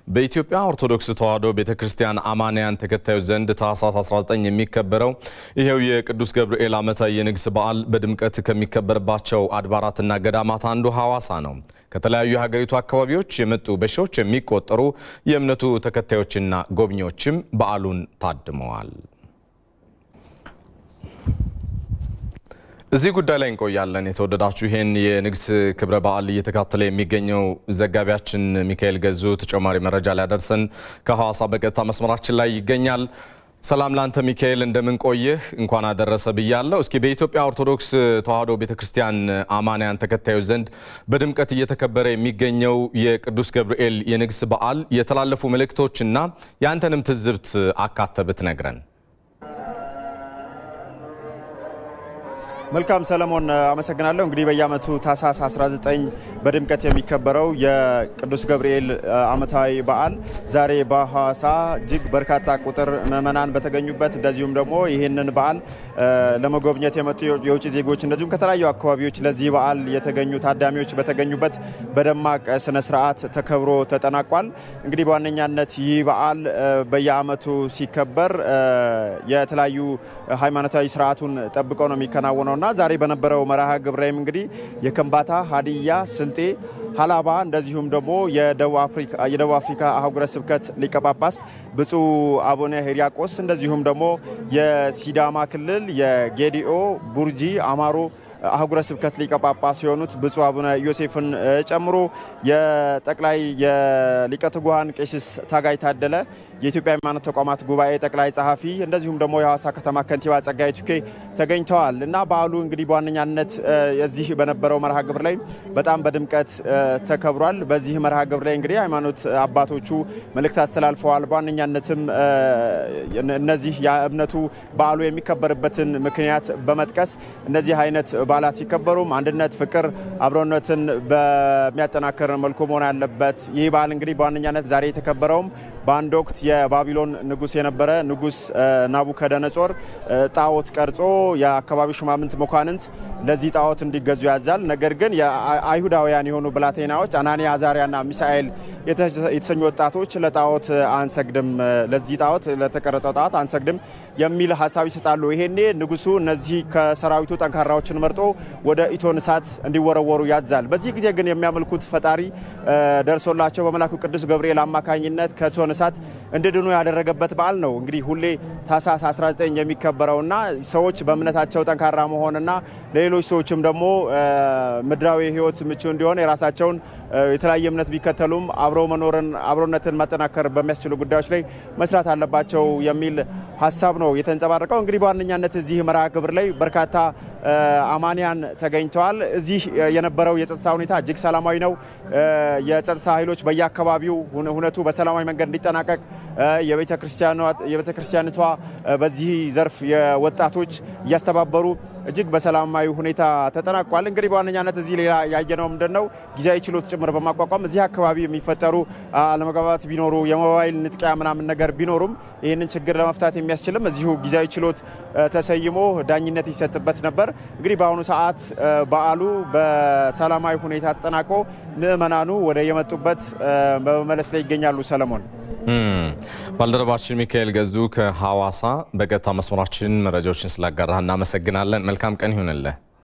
በኢትዮጵያ ኦርቶዶክስ ተዋሕዶ ቤተ ክርስቲያን አማንያን ተከታዮች ዘንድ ታኅሳስ 19 የሚከበረው ይኸው የቅዱስ ገብርኤል ዓመታዊ የንግስ በዓል በድምቀት ከሚከበርባቸው አድባራትና ገዳማት አንዱ ሐዋሳ ነው። ከተለያዩ የሀገሪቱ አካባቢዎች የመጡ በሺዎች የሚቆጠሩ የእምነቱ ተከታዮችና ጎብኚዎችም በዓሉን ታድመዋል። እዚህ ጉዳይ ላይ እንቆያለን። የተወደዳችሁ ይህን የንግስ ክብረ በዓል እየተካተለ የሚገኘው ዘጋቢያችን ሚካኤል ገዙ ተጨማሪ መረጃ ሊያደርሰን ከሐዋሳ በቀጥታ መስመራችን ላይ ይገኛል። ሰላም ላንተ ሚካኤል፣ እንደምን ቆየህ? እንኳን አደረሰ ብያለሁ። እስኪ በኢትዮጵያ ኦርቶዶክስ ተዋሕዶ ቤተክርስቲያን አማንያን ተከታዮች ዘንድ በድምቀት እየተከበረ የሚገኘው የቅዱስ ገብርኤል የንግስ በዓል የተላለፉ መልእክቶችና የአንተንም ትዝብት አካተ ብትነግረን። መልካም ሰለሞን አመሰግናለሁ። እንግዲህ በየዓመቱ ታኅሳስ 19 በድምቀት የሚከበረው የቅዱስ ገብርኤል ዓመታዊ በዓል ዛሬ በሐዋሳ እጅግ በርካታ ቁጥር ምዕመናን በተገኙበት እንደዚሁም ደግሞ ይህንን በዓል ለመጎብኘት የመጡ የውጭ ዜጎች እንደዚሁም ከተለያዩ አካባቢዎች ለዚህ በዓል የተገኙ ታዳሚዎች በተገኙበት በደማቅ ስነ ስርዓት ተከብሮ ተጠናቋል። እንግዲህ በዋነኛነት ይህ በዓል በየዓመቱ ሲከበር የተለያዩ ሃይማኖታዊ ስርዓቱን ጠብቀው ነው የሚከናወነው እና ዛሬ በነበረው መርሃ ግብር ላይም እንግዲህ የከምባታ፣ ሀዲያ፣ ስልጤ፣ ሀላባ እንደዚሁም ደግሞ የደቡብ አፍሪካ አህጉረ ስብከት ሊቀ ጳጳስ ብፁዕ አቡነ ሄሪያቆስ እንደዚሁም ደግሞ የሲዳማ ክልል የጌዲኦ፣ ቡርጂ፣ አማሮ አህጉረ ስብከት ሊቀ ጳጳስ የሆኑት ብፁዕ አቡነ ዮሴፍን ጨምሮ የጠቅላይ የሊቀ ትጉሃን ቄስ ታጋይ ታደለ የኢትዮጵያ ሃይማኖት ተቋማት ጉባኤ ጠቅላይ ጸሐፊ እንደዚሁም ደግሞ የሐዋሳ ከተማ ከንቲባ ጸጋዬ ቱኬ ተገኝተዋል እና በዓሉ እንግዲህ በዋነኛነት የዚህ በነበረው መርሃ ግብር ላይ በጣም በድምቀት ተከብሯል። በዚህ መርሃ ግብር ላይ እንግዲህ ሃይማኖት አባቶቹ መልእክት አስተላልፈዋል። በዋነኛነትም እነዚህ የእምነቱ በዓሉ የሚከበርበትን ምክንያት በመጥቀስ እነዚህ አይነት በዓላት ሲከበሩም አንድነት፣ ፍቅር፣ አብሮነትን በሚያጠናክር መልኩ መሆን ያለበት ይህ በዓል እንግዲህ በዋነኛነት ዛሬ የተከበረውም በአንድ ወቅት የባቢሎን ንጉሥ የነበረ ንጉሥ ናቡከደነጾር ጣዖት ቀርጾ የአካባቢው ሹማምንት መኳንንት ለዚህ ጣዖት እንዲገዙ ያዛል። ነገር ግን የአይሁዳውያን የሆኑ ብላቴናዎች አናንያ፣ አዛሪያና ሚሳኤል የተሰኙ ወጣቶች ለጣዖት አንሰግድም፣ ለዚህ ጣዖት ለተቀረጸው ጣዖት አንሰግድም የሚል ሀሳብ ይሰጣሉ። ይሄኔ ንጉሱ እነዚህ ከሰራዊቱ ጠንካራዎችን መርጦ ወደ ኢቶን እሳት እንዲወረወሩ ያዛል። በዚህ ጊዜ ግን የሚያመልኩት ፈጣሪ ደርሶላቸው በመላኩ ቅዱስ ገብርኤል አማካኝነት ከኢቶን እሳት እንዲድኑ ያደረገበት በዓል ነው። እንግዲህ ሁሌ ታኅሳስ 19 የሚከበረውና ሰዎች በእምነታቸው ጠንካራ መሆንና ለሌሎች ሰዎችም ደግሞ ምድራዊ ሕይወት ምቹ እንዲሆን የራሳቸውን የተለያየ እምነት ቢከተሉም አብረው መኖርን አብሮነትን ማጠናከር በሚያስችሉ ጉዳዮች ላይ መስራት አለባቸው የሚል ሀሳብ ነው የተንጸባረቀው። እንግዲህ በዋነኛነት እዚህ መርሃ ግብር ላይ በርካታ አማንያን ተገኝተዋል። እዚህ የነበረው የጸጥታ ሁኔታ እጅግ ሰላማዊ ነው። የጸጥታ ኃይሎች በየአካባቢው ሁነቱ በሰላማዊ መንገድ እንዲጠናቀቅ የቤተ ክርስቲያኒቷ በዚህ ዘርፍ የወጣቶች እያስተባበሩ እጅግ በሰላማዊ ሁኔታ ተጠናቋል። እንግዲህ በዋነኛነት እዚህ ሌላ ያየነው ምንድን ነው ጊዜያዊ ችሎት ጭምር በማቋቋም እዚህ አካባቢ የሚፈጠሩ አለመግባባት ቢኖሩ የሞባይል ንጥቂያ ምናምን ነገር ቢኖሩም ይህንን ችግር ለመፍታት የሚያስችልም እዚሁ ጊዜያዊ ችሎት ተሰይሞ ዳኝነት ይሰጥበት ነበር። እንግዲህ በአሁኑ ሰዓት በዓሉ በሰላማዊ ሁኔታ ተጠናቆ ምዕመናኑ ወደ የመጡበት በመመለስ ላይ ይገኛሉ። ሰለሞን ባልደረባችን ሚካኤል ገዙ ከሐዋሳ በቀጥታ መስመራችን መረጃዎችን ስላጋራህ እናመሰግናለን። መልካም ቀን ይሁንልህ።